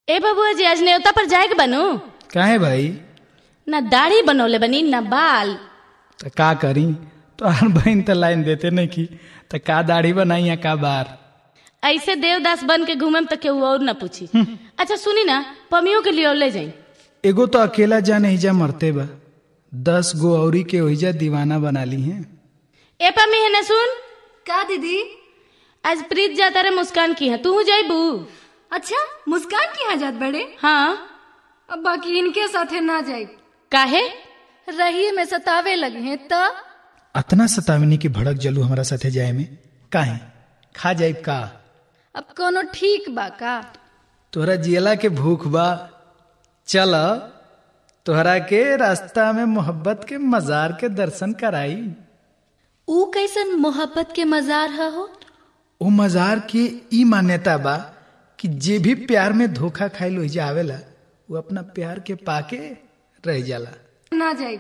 ए बबुआ जी आज न्योता पर जाए के बनू काहे भाई ना दाढ़ी बनौले बनी ना बाल तो का करी तोहार बहन तो लाइन देते नहीं की तो का दाढ़ी बनाई या का बार ऐसे देवदास बन के घूमे तो केहू और ना पूछी अच्छा सुनी ना पमियों के लिए ले जाई एगो तो अकेला जान हिजा मरते बा दस गो औरी के ओहिजा दीवाना बना ली हैं ए पमी है ना सुन का दीदी आज प्रीत जाता रे मुस्कान की है तू जाइबू अच्छा मुस्कान की यहाँ जात बड़े हाँ अब बाकी इनके साथे ना जाए काहे रही में सतावे लगे हैं तो अतना सतावनी की भड़क जलू हमारा साथे जाए में काहे खा जाइब का अब कोनो ठीक बा का तोहरा जियला के भूख बा चल तोहरा के रास्ता में मोहब्बत के मजार के दर्शन कराई ऊ कैसन मोहब्बत के मजार है हो ओ मजार के ई मान्यता बा कि जे भी प्यार में धोखा खाइल ओहिजा आवेला वो अपना प्यार के पाके रह जाला ना जाए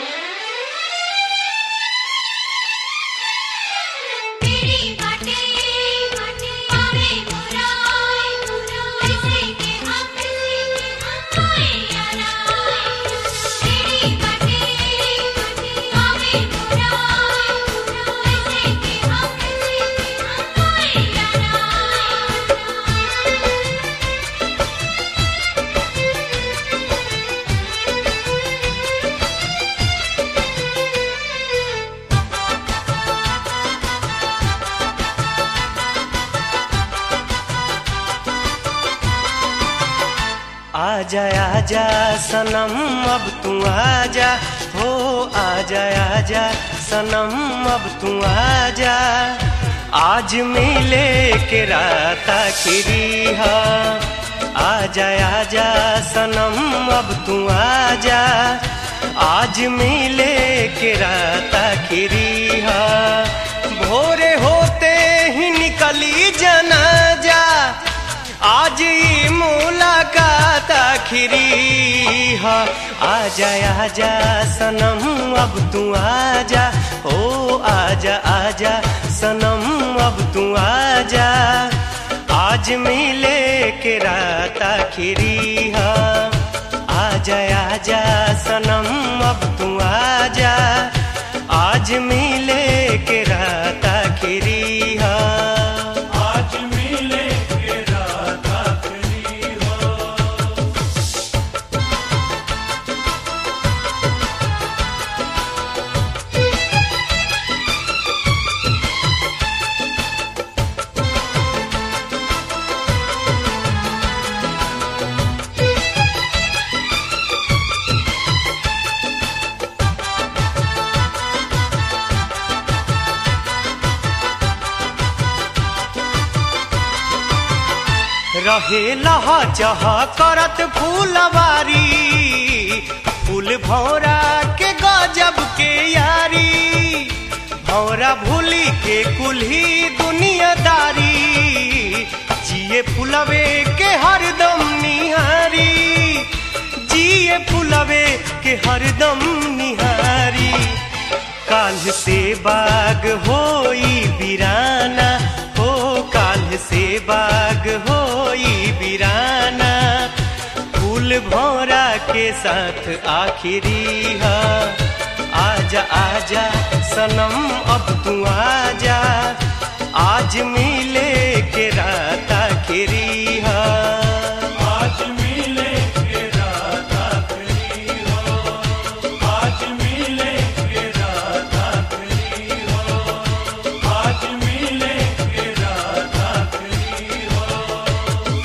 तेरी बाटे पावे मुराई ऐसे के हम आए यारा तेरी बाटे पावे मुराई ऐसे के हम आए यारा आजा आजा सनम अब तू आजा हो आजा आजा सनम अब तू आजा आज मिले के रात आखिरी हा आजा आजा सनम अब तू आजा आज मिले के रात आखिरी हा भोरे होते ही निकली जनाजा आज ही मुलाकात आखिरी है आजा आजा सनम अब तू आजा ओ आजा आजा सनम अब तू आजा आज मिले के रात आखिरी है आजा आजा सनम अब तू आजा आज मिले के रात आखिरी है आज मिले के रात आखिरी हो रहे लहा चह करत फूलवारी फूल भौरा के गजब के यारी भौरा भूली के कुल्ही दुनियादारी जिए फुलवे के हरदम निहारी जिए फुलवे के हरदम निहारी काल से बाग होई बिराना हो काल से बाग होई बिराना फूल भौरा के साथ आखिरी है आजा आजा सनम अब तू आजा आज मिले के रात आखिरी है आज मिले के रात आखिरी हो आज मिले के रात आखिरी हो आज मिले के रात आखिरी हो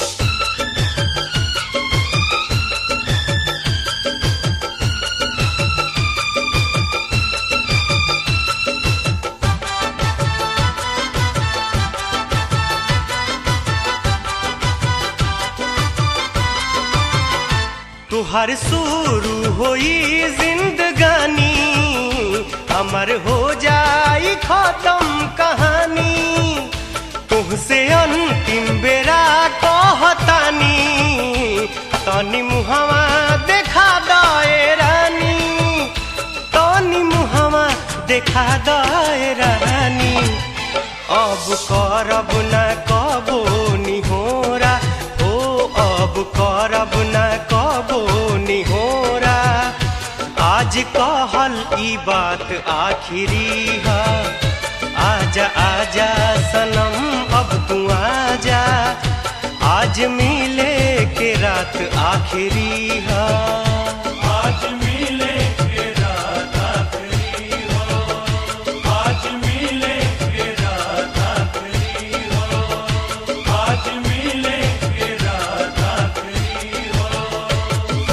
तुहर शुरू होई जिंदगानी हमर हो जाई खत्म कहानी तुहसे अंतिम बेरा कहतानी तनी मुहवा देखा दए रानी तनी मुहवा देखा दए रानी अब करब न कबो निहोरा ओ अब अब करब न कबो निहोरा आज कहल ई बात आखिरी है आजा आजा सनम अब तू आजा आज मिले के रात आखिरी है आज मिले के रात आखिरी हो आज मिले के रात आखिरी हो आज मिले के रात आखिरी हो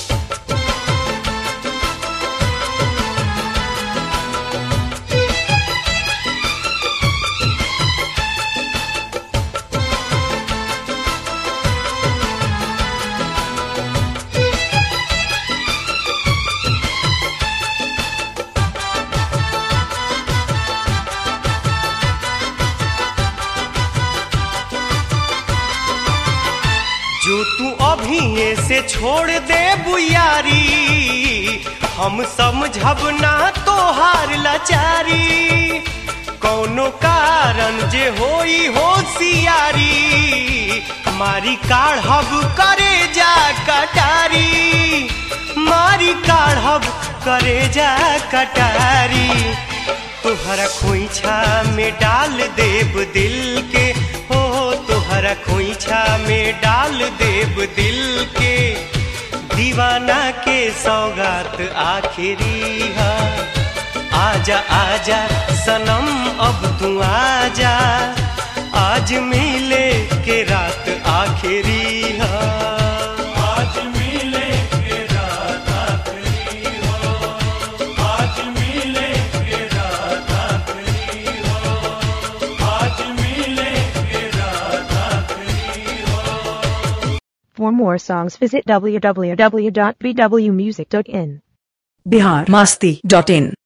जो तू अभी से छोड़ दे बुयारी हम समझब ना तोहार लाचारी कौनो कारण जे होई होशियारी मारी काढ़ब करे जा कटारी मारी काढ़ब करे जा कटारी तोहरा खोइछा में डाल देब दिल के हो तोहरा खोइछा में डाल देब दिल के दीवाना के सौगात आखिरी है आजा आजा सनम अब तू आजा आज मिले के रात आखिरी है आज मिले के रात आखिरी हो आज मिले के रात आखिरी हो आज मिले के रात आखिरी हो For more songs, visit www.bwmusic.in. Bihar Masti dot in